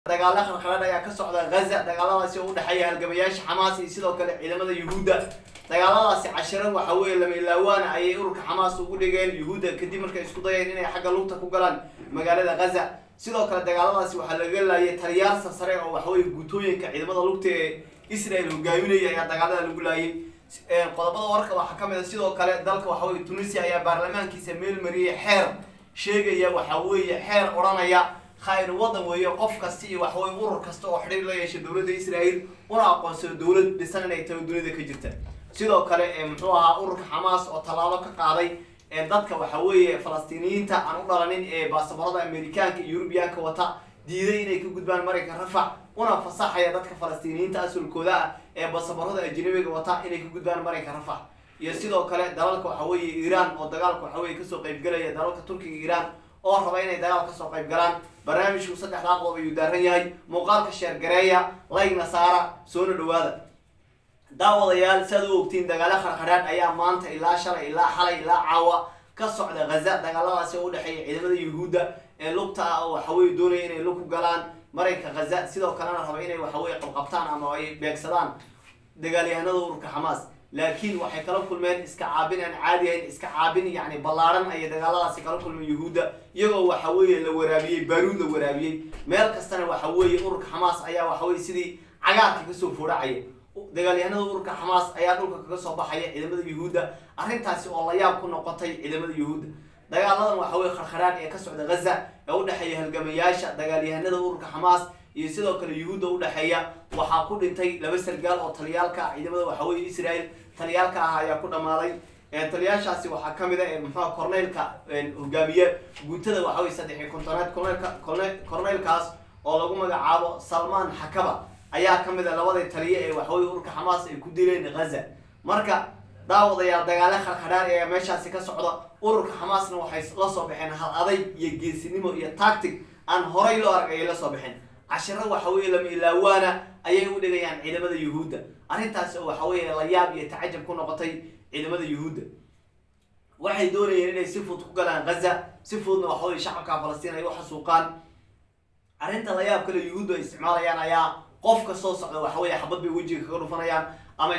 dagaalo khalkhalad ayaa ka socda gaza dagaaladaasi oo u dhexeeya halgamayaasha xamaas iyo sidoo kale ciidamada yuhuudda dagaaladaasi cashiro waxa weeye lama ilaawaana ayay ururka xamaas ugu dhigeen yuhuudda kadib markay isku dayeen inay xagga lugta ku galaan magaalada gaza sidoo kale dagaaladaasi waxaa laga laayay taliyaal sarsare oo waxaweye guutooyinka ciidamada lugta ee israel hogaaminaya ayaa dagaalada lagu laayay qodobada wararka waxaa ka mid a sidoo kale dalka waxaweye tunisia ayaa baarlamaankiisa meel mariyay xeer sheegaya waxa weeye xeer odhanaya khayr wadan weeye qof kasta iyo waxaweye urur kasta oo xidhiir la yeesha dowladda israel una aqoonsado dowlad dhisan inay tahay dunida ka jirta sidoo kale muxuu ahaa ururka xamaas oo tallaabo ka qaaday ee dadka waxa weeye falastiiniyiinta aan u dhalanin ee baasaboorada amerikaanka iyo yurubiyaanka wata diiday inay ka gudbaan maraykan rafac una fasaxaya dadka falastiiniyiinta asulkooda ah ee baasaboorada ajnabiga wata inay ka gudbaan maraykan rafac iyo sidoo kale dalalka waxa weeye iiraan oo dagaalka waxa weye kasoo qaybgelaya dalalka turkiga iiraan oo raba inay dagaal kasoo qayb galaan barnaamijku saddexdaa qodob ayuu daaran yahay muuqaalka sheergareeya layg nasaara soona dhawaada daawadayaal si aad u ogtiin dagaalo kharkhadhaadh ayaa maanta ilaa shalay ilaa xalay ilaa caawa ka socda ghaza dagaaladaasi oo udhexeeya ciidamada yuhuudda ee lugta ah oo waxaweye doonaya inay lug ku galaan marayka ghaza sidoo kalena raba inay waxaweye qabqabtaan ama ay beegsadaan dagaalyahanada ururka xamaas laakiin waxay kala kulmeen iska caabin aan caadi ahayn iska caabin yacni ballaaran ayay dagaaladaasi kala kulmeen yuhuudda iyagoo waxa weeye la waraabiyey baaruud la waraabiyey meel kastana waxa weeye ururka xamaas ayaa waxaweye sidii cagaarka kasoo fooracaya dagaalyahanada ururka xamaas ayaa dhulka kaga soo baxaya ciidamada yuhuudda arrintaasi oo la yaab ku noqotay ciidamada yuhuudda dagaaladan waxa weye kharkharaan ee ka socda ghaza ee udhexeeya halgamayaasha dagaalyahanada ururka xamaas iyo sidoo kale yuhuudda udhexeeya waxaa ku dhintay laba sargaal oo taliyaalka ah ciidamada waxaweye israel taliyaalka ah ayaa ku dhammaaday taliyaashaasi waxaa kamid a muxua corneylka hogaamiye guutada waxaweye saddex iyo kontoneed corneylka corneylkaas oo lagu magacaabo salmaan xakaba ayaa kamid a labadii taliye ee waxaweye ururka xamaas ay ku dileen ghaza marka daawadayaal dagaale kharkhadhaar ayaa meeshaasi ka socda ururka xamaasna waxay la soo baxeen hal adayg iyo geesinimo iyo tactic aan horay loo arg ayay la soo baxeen cashiro waxa weeye lama ilaawaana ayay u dhigayaan ciidamada yuhuudda arrintaasi oo waxa weeye la yaab iyo tacajab ku noqotay ciidamada yuhuudda waxay doonayeen inay si fudud ku galaan ghaza si fududna waxa weye shacabka falastiin ay u xasuuqaan arrinta la yaab kale yuhuuddu ay isticmaalayaan ayaa qofka soo socda waxa weeye xabad bay wejiga kaga dhufanayaan ama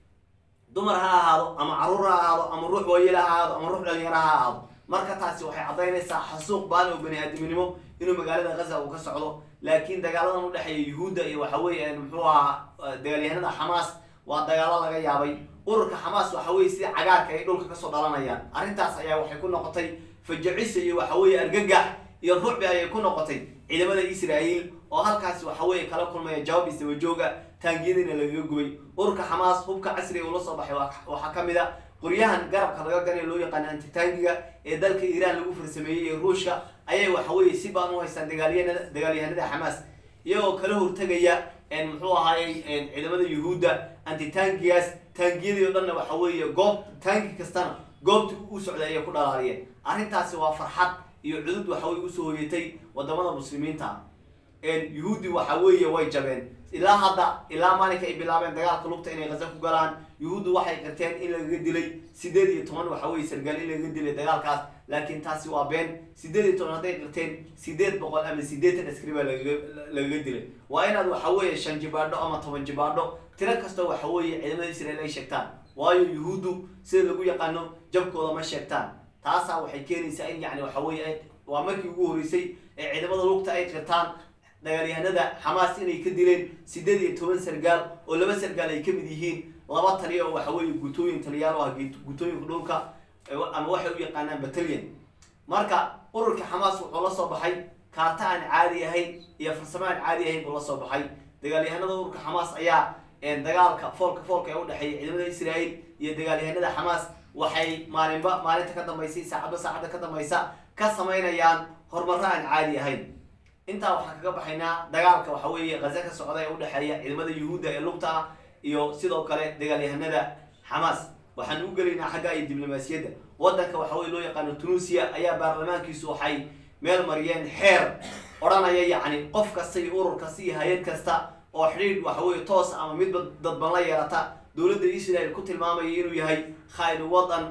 dumar ha ahaado ama caruur ha ahaado ama ruux waayela ha ahaado ama ruux dhalinyaro ha ahaado marka taasi waxay caddaynaysaa xasuuq baan oo bani aadamnimo inuu magaalada ghaza uu ka socdo laakiin dagaaladan udhexeeya yuhuudda iyo waxa weeye muxuu ahaa dagaalyahanada xamaas waa dagaalo laga yaabay ururka xamaas waxa weye sida cagaarka ay dhulka kasoo dhalanayaan arrintaas ayaa waxay ku noqotay fajacisa iyo waxa weeye argagax iyo rucbi ayay ku noqotay ciidamada israael oo halkaasi waxa weeye kala kulmaya jawaab isdabajooga taangiyadiina lagaga gubay ururka xamaas hubka casriga ula soo baxay waxaa kamid a qoryahan garabka laga ganay loo yaqaano antitaangiga ee dalka iiraan lagu farsameeyey ee ruushka ayay waxaweye si baan u haystaan dagaalyanada dagaalyahanada xamaas iyagoo kala hortegaya muxuu ahaayey ciidamada yuhuudda antitaangigaas taangiyadii o dhanna waxa weeye goob taangi kastana goobta u socday ayay ku dhalaaliyeen arrintaasi waa farxad iyo cudud waxaweye usoo hoyatay wadamada muslimiinta yuhuuddi waxa weeye way jabeen ilaa hadda ilaa maalinka ay bilaabeen dagaalka lugta inay ghaza ku galaan yuhuuddu waxay qirteen in lagaga dilay sideed iyo toban waxa weye sargaal in lagaga dilay dagaalkaas laakiin taasi waa been sideed iyo toban hadday qirteen sideed boqol ama sideetan askari baa lagaga dilay waa inaad waxa weeye shan jibaadho ama toban jibaadho tiro kastoo waxa weeye ciidamada israel ay sheegtaan waayo yuhuuddu sida lagu yaqaano jabkooda ma sheegtaan taasaa waxay keenaysaa in yani waxa weye waa markii ugu horeysay ee ciidamada lugta ay qirtaan dagaalyahanada xamaas inay ka dileen sideed iyo toban sargaal oo laba sargaal ay kamid yihiin laba taliya oo waxa weeye guutooyin taliyaal ah guutooyinka dhulka ama waxay u yaqaanaan battalion marka ururka xamaas wuxuu la soo baxay kaarta aan caadi ahayn iyo farsamo aan caadi ahayn buu la soo baxay dagaalyahanada ururka xamaas ayaa dagaalka foolka foolka ee udhexeeya ciidamada israel iyo dagaalyahanada xamaas waxay maalinba maalinta ka dambaysa saacadba saacadda ka dambaysa ka samaynayaan horumaro aan caadi ahayn intaa waxaan kaga baxaynaa dagaalka waxa weeye ghaza ka socda ee udhexeeya ciidamada yuhuudda ee lugta ah iyo sidoo kale dagaalyahanada xamaas waxaan u gelaynaa xagga iyo diblomaasiyadda waddanka waxa weye loo yaqaano tunuusiya ayaa baarlamaankiisu waxay meel mariyeen xeer odhanaya yacni qof kasta iyo urur kasta iyo hay-ad kasta oo xidhiidh waxa weye toos ama midba dadban la yeelata dowladda israel ku tilmaamaya inuu yahay khayn wadan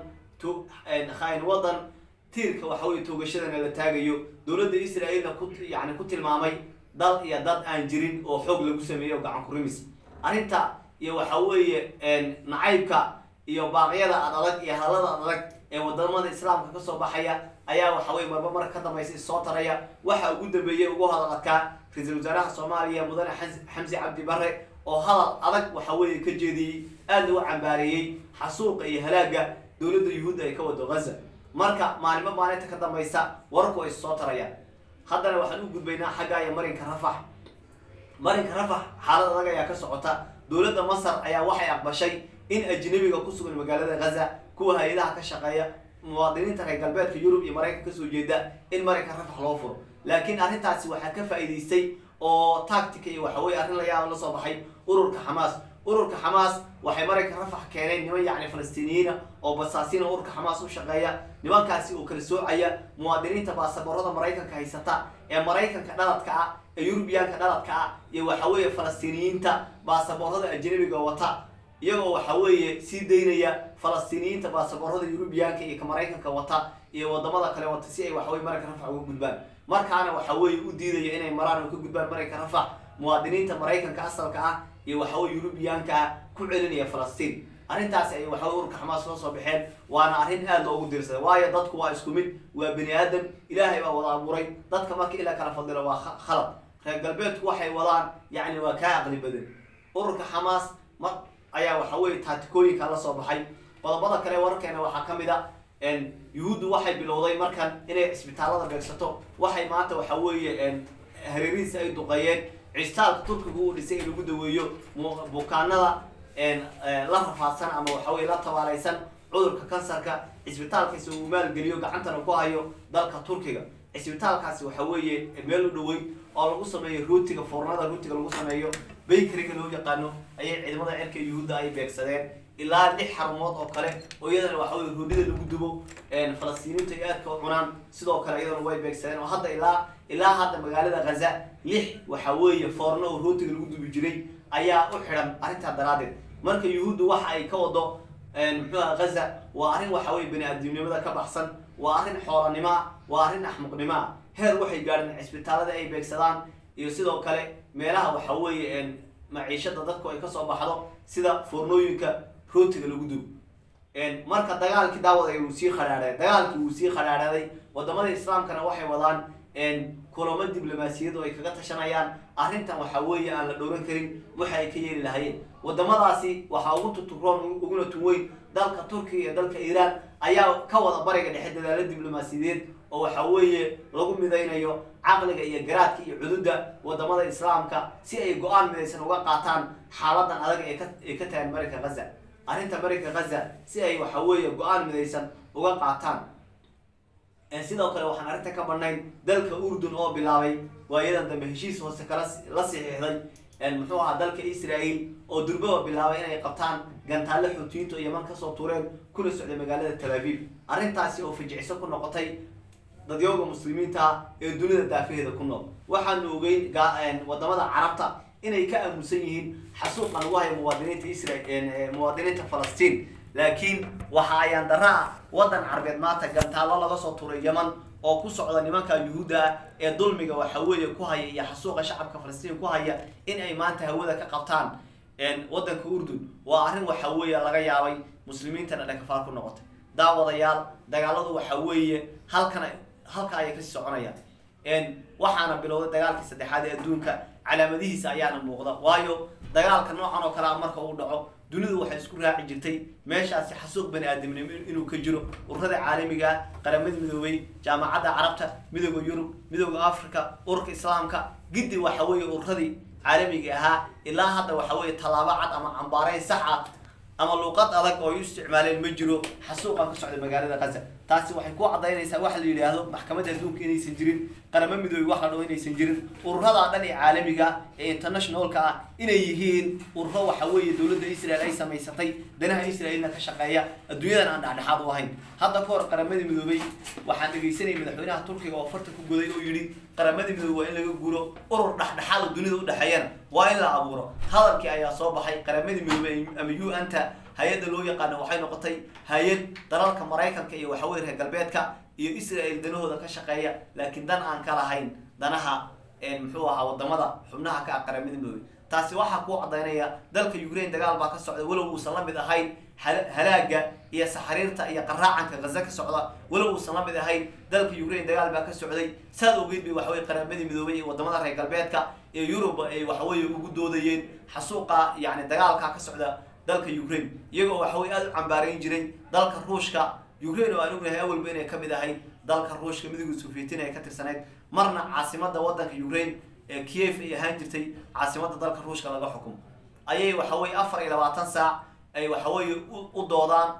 khayn wadan tiirka waxa weye toogashadana la taagayo dowladda israaelna ku yani ku tilmaamay dal iyo dad aan jirin oo xoog lagu sameeyo gacan kurimis arrinta iyo waxa weeye nacaybka iyo baaqyada ad adag iyo hadalada ad adag ee wadamada islaamka kasoo baxaya ayaa waxa weye marba marka ka dambaysa issoo taraya waxa ugu dambeeyey ugu hadal adkaa ra-iisul wasaaraha soomaaliya mudane xamsi cabdi bare oo hadal adag waxa weeye ka jeediyey aadna u cambaareeyey xasuuqa iyo halaaga dowladda yuhuudda ay ka wado ghaza marka maalimo maalinta ka dambaysa warku ay soo tarayaan haddana waxaan u gudbaynaa xagga iyo marinka rafax marinka rafax xaalad adag ayaa ka socota dowladda masar ayaa waxay aqbashay in ajnabiga ku sugan magaalada ghaza kuwa hay-adaha ka shaqeeya muwaadiniinta reer galbeedka yurub iyo maraykanka kasoo jeeda in marinka rafax loo furo laakiin arrintaasi waxaa ka faa'iidaystay oo tactica iyo waxa weye arrin layaaba la soo baxay ururka xamaas ururka xamaas waxay marayka rafax keeneen niman yacni falastiiniyiina oo basaasiina ururka xamaas u shaqeeya nimankaasi oo kala soocaya muwaadiniinta baasaboorada maraykanka haysata ee maraykanka dhaladka ah ee yurubiyaanka dhaladka ah iyo waxa weeye falastiiniyiinta baasaboorada ajnabiga wata iyagoo waxa weeye sii daynaya falastiiniyiinta baasaboorada yurubiyaanka iyo ka maraykanka wata iyo wadamada kale wata si ay waxaweye marayka rafax uga gudbaan markaana waxa weeye u diidaya inay maraan oo ka gudbaan marayka rafax muwaadiniinta maraykanka asalka ah iyo waxaweye yurubiyaanka ah ku celinaya falastiin arrintaasi ay waxaweye ururka xamaas loo soo baxeen waana arrin aada loogu diirsaday waayo dadku waa isku mid waa bani aadam ilaahay baa wada abuuray dadka marka ilaa kala fadilo waa khalad reer galbeedku waxay wadaan yacni waa kaa aqli badan ururka xamaas ma ayaa waxa weye taatikooyinka la soo baxay qodobada kale wararkeena waxaa ka mid a yuhuuddu waxay bilowday markan inay cisbitaalada beegsato waxay maanta waxa weeye hareerihiisa ay duqeeyeen cisbitaalka turkiga uu dhisay in lagu daweeyo bukaanada la rafaadsan ama waxa weye la tabaaleysan cudurka kansarka cisbitaalkaasi uu maalgeliyo gacantana ku hayo dalka turkiga cisbitaalkaasi waxa weeye meel u dhawey oo lagu sameeyo rootiga foornada rootiga lagu sameeyo baykariga loo yaqaano ayay ciidamada cirka yuhuudda ay beegsadeen ilaa lix xarumood oo kale oo iyadana waxa weye roodhida lagu dubo falastiiniintu ay aadka u cunaan sidoo kale iyadana way beegsadeen oo hadda ilaa ilaa hadda magaalada ghaza lix waxa weeye foorno oo rootiga lagu dubi jiray ayaa u xidhan arrintaa daraaddeed marka yuhuuddu waxa ay ka wado muxuuha ghaza waa arrin waxa weye bani aadamnimada ka baxsan waa arrin xoolanimoa waa arrin axmuqnimoa heer waxay gaadheen cisbitaalada ay beegsadaan iyo sidoo kale meelaha waxa weeye maciishada dadku ay kasoo baxdo sida foornooyinka rootiga lagu dubo marka dagaalkii daawad uu sii khadhaadhay dagaalkii wuu sii khadhaadhaday wadamada islaamkana waxay wadaan kulamo diblomaasiyad oo ay kaga tashanayaan arrintan waxa weeye aan la dhowran karin waxa ay ka yeeli lahayeen wadamadaasi waxaa ugu tuturoon uguna tun weyn dalka turkiga iyo dalka iiraan ayaa ka wada bariga dhexe dadaalo diblomaasiyadeed oo waxa weeye lagu midaynayo caqliga iyo garaadka iyo cududda wadamada islaamka si ay go-aan midaysan uga qaataan xaaladan adag ee ka ee ka tagan marinka ghaza arrinta marinka ghaza si ay waxa weeye go-aan midaysan uga qaataan sidoo kale waxaan arrinta ka badnayn dalka urdun oo bilaabay waayadan dambe heshiis hoose kala la saxiixday muxuu ahaa dalka israel oo durbaba bilaabay inay qabtaan gantaalle xuutiyiintu yaman kasoo tureen kuna socday magaalada tel aviv arrintaasi oo fajiciso ku noqotay dadyooga muslimiinta ah ee dunida daafaheeda ku nool waxaanu ogeyn wadamada carabta inay ka aamusan yihiin xasuuqa lagu hayo muwaadiniinta isra muwaadiniinta falastiin laakiin waxa ayaan dara ah waddan carbeed maanta gantaallo laga soo turay yaman oo ku socda nimanka yuhuudda ah ee dulmiga waxa weeye ku haya iyo xasuuqa shacabka falastiin ku haya in ay maanta hawada ka qabtaan waddanka urdun waa arrin waxa weeye laga yaabay muslimiintana dhakafaar ku noqotay daawadayaal dagaaladu waxa weeye halkan halka ayay kasii soconayaan waxaana bilowday dagaalkii saddexaad ee adduunka calaamadihiisa ayaana muuqda waayo dagaalka noocan oo kale a marka uu dhaco dunidu waxay isku raaci jirtay meeshaasi xasuuq bani aadamnimo inuu ka jiro ururada caalamiga qaramada midoobay jaamacadda carabta midooda yurub midooda africa ururka islaamka giddi waxa weeye ururadii caalamiga ahaa ilaa hadda waxa weeye tallaabo cad ama cambaareyn sax ah ama luuqad adag oo ay u isticmaaleen ma jiro xasuuqan ka socda magaalada gaza taasi waxay ku cadaynaysaa waxa la yidhaahdo maxkamadda adduunka inaysan jirin qaramo midoobe wax la dhaho inaysan jirin ururada dhan ee caalamiga ee internationalka ah inay yihiin ururo waxa weeye dowladda israel ay samaysatay danaha israelna ka shaqeeya adduunyadan aan dhexdhexaad u ahayn hadda ka hor qaramadii midoobey waxaan dhegaysanayay madaxweynaha turkiga oo farta ku goday oo yidhi qaramadii midoobe waa in laga guuro urur dhexdhexaad oo dunida udhexeeyana waa in la abuuro hadalkii ayaa soo baxay qaramadii midoobe ama u anta hay-adda loo yaqaano waxay noqotay hay-ad dalalka maraykanka iyo waxaweye reer galbeedka iyo israel danahooda ka shaqeeya laakiin dan aan ka lahayn danaha muxuu ahaa wadamada xubnaha ka ah qaramada midoobey taasi waxaa ku cadaynaya dalka ukraine dagaal baa ka socda walow uusan la mid ahayn halaaga iyo saxariirta iyo qaraacanka gaza ka socda walow uusan la mid ahayn dalka ukraine dagaal baa ka socday saad ogeyd bay waxaweye qaramadii midoobay iyo wadamada reer galbeedka ee yurub ay waxaweye ugu doodayeen xasuuqa yani dagaalka ka socda dalka ukraine iyagoo waxaweye aada u cambaarayn jiray dalka ruushka ukraine oo aan ognahay awalba inay kamid ahayd dalka ruushka midowga sovietin ay ka tirsanayd marna caasimada wadanka ukraine ee kiev ay ahaan jirtay caasimada dalka ruushka laga xukumo ayay waxaweye afar iyo labaatan saac ay waxaweye u doodaan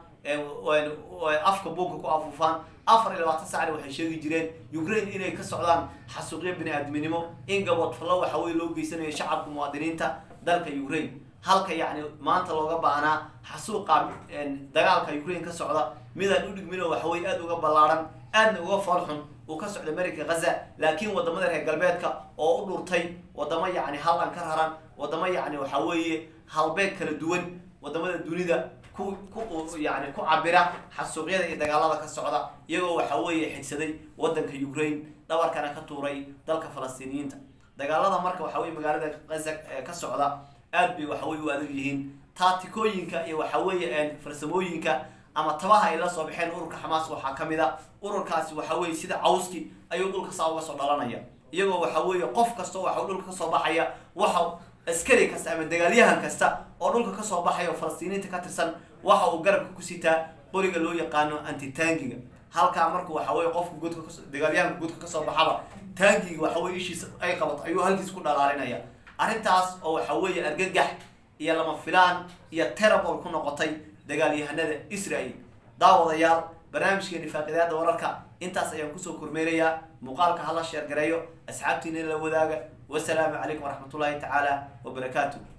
afka buugka ku afuufaan afar iyo labaatan saacna waxay sheegi jireen ukraine inay ka socdaan xasuuqyo bini aadminimo in gabodfallo waxaweye loo geysanayo shacabka muwaadiniinta dalka ukraine halka yacni maanta looga baahnaa xasuuqa dagaalka ukraine ka socda midaan u dhigmin oo waxaweye aada uga ballaaran aadna uga foolxun uu ka socda america ghaza laakiin wadamada reer galbeedka oo u dhurtay wadamo yacni hallan ka raran wadamo yacni waxa weeye halbeeg kala duwan wadamada dunida ku ku yani ku cabira xasuuqyada iyo dagaalada ka socda iyagoo waxa weeye xigsaday wadanka ukraine dhabarkana ka tuuray dalka falastiiniyiinta dagaalada marka waxa weye magaalada ghaza ka socda aad bay waxaweye u adag yihiin taatikooyinka iyo waxa weeye farsamooyinka ama tabaha ay la soo baxeen ururka xamaas waxaa kamid a ururkaasi waxa weye sida cawski ayuu dhulka saa uga soo dhalanaya iyagoo waxa weeye qof kastoo waxa dhulka kasoo baxaya waxa askari kasta ama dagaalyahan kasta oo dhulka kasoo baxaya oo falastiiniinta ka tirsan waxa uu garabka ku sitaa qoriga loo yaqaano antitangiga halkaa markuu waxa weye qofka godka dagaalyahanka godka kasoo baxaba tangiga waxa weye ishiisa ay qabato ayuu halkiis ku dhalaalinaya arrintaas oo waxa weeye argagax iyo lama filaan iyo terabol ku noqotay dagaalyahanada israel daawadayaal barnaamijkeeni faaqidaada wararka intaas ayaan kusoo kormeerayaa muuqaalka hala sheergareeyo asxaabtiina la wadaaga wasalaamu calaykum waraxmatullaahi tacaala wabarakaatu